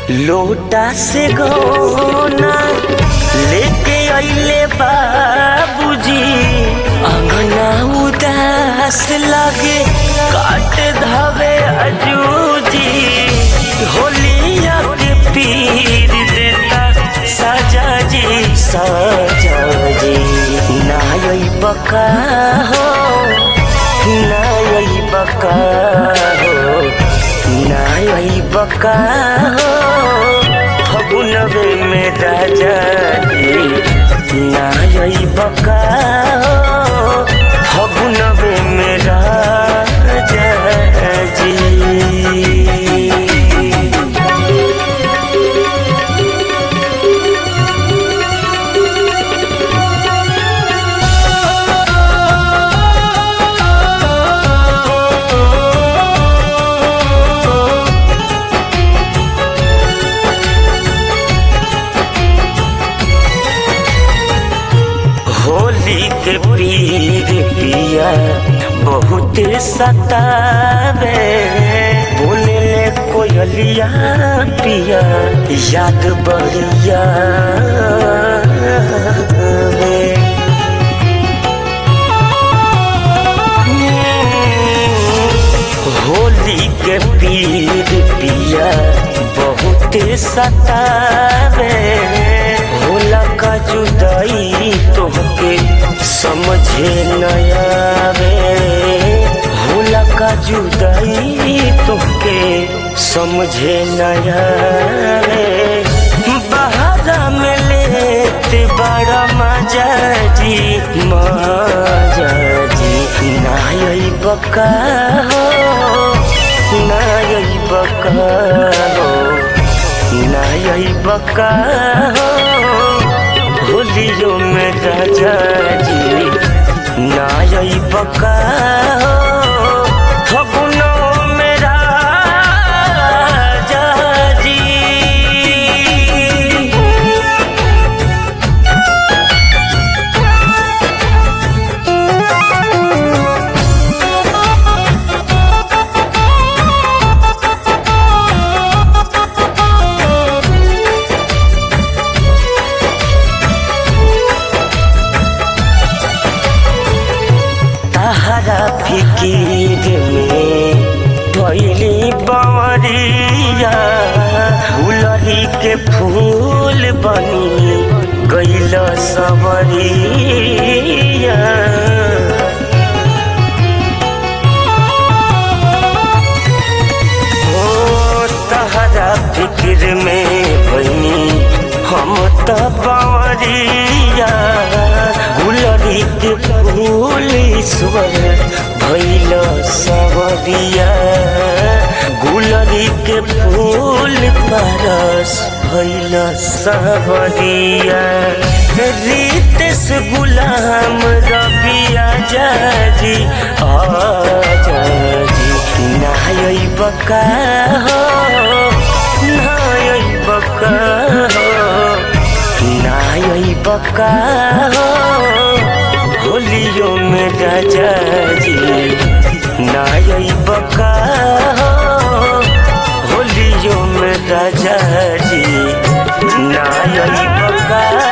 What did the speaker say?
लोटा से गौना लेके अइले बाबूजी अंगना उदास लगे काट धावे अजूजी होलिया के पीर देता सजा जी सजा जी नाई बका हो नाई बका हो नाई बका हो फगुनवे में राजा जी नाई बका हो फगुनवे में राजा जी होली के पीर पिया बहुत सतावे बोले ले कोयलिया पिया याद बढ़िया वे। होली के पीर पिया बहुत सतावे होला का जुदाई तोहके समझे नयावे होला का जुदाई तोहके समझे नयावे बहारा में लेते बड़ा मजा जी मजा जी नाई बका हो नाई बका हो नाई बका हो होलियो में राजा जी नाई बका हो फगुनो में राजा जी तहरा फिकीर में भैली बवरिया फुलरी के फूल बनी गैल सवरिया ओ तहरा फिक्र में बनी हम त बवरिया गुलरी के फूल ईश्वर भैल सवरिया गुलरी के फूल परस भैल सवरिया रीत से गुलाम रबिया जाजी आजा जी नाई बका हो नाई बका हो नाई बका हो होलियो में राजा जी नाई बका हो होलियो में राजा जी नाई बका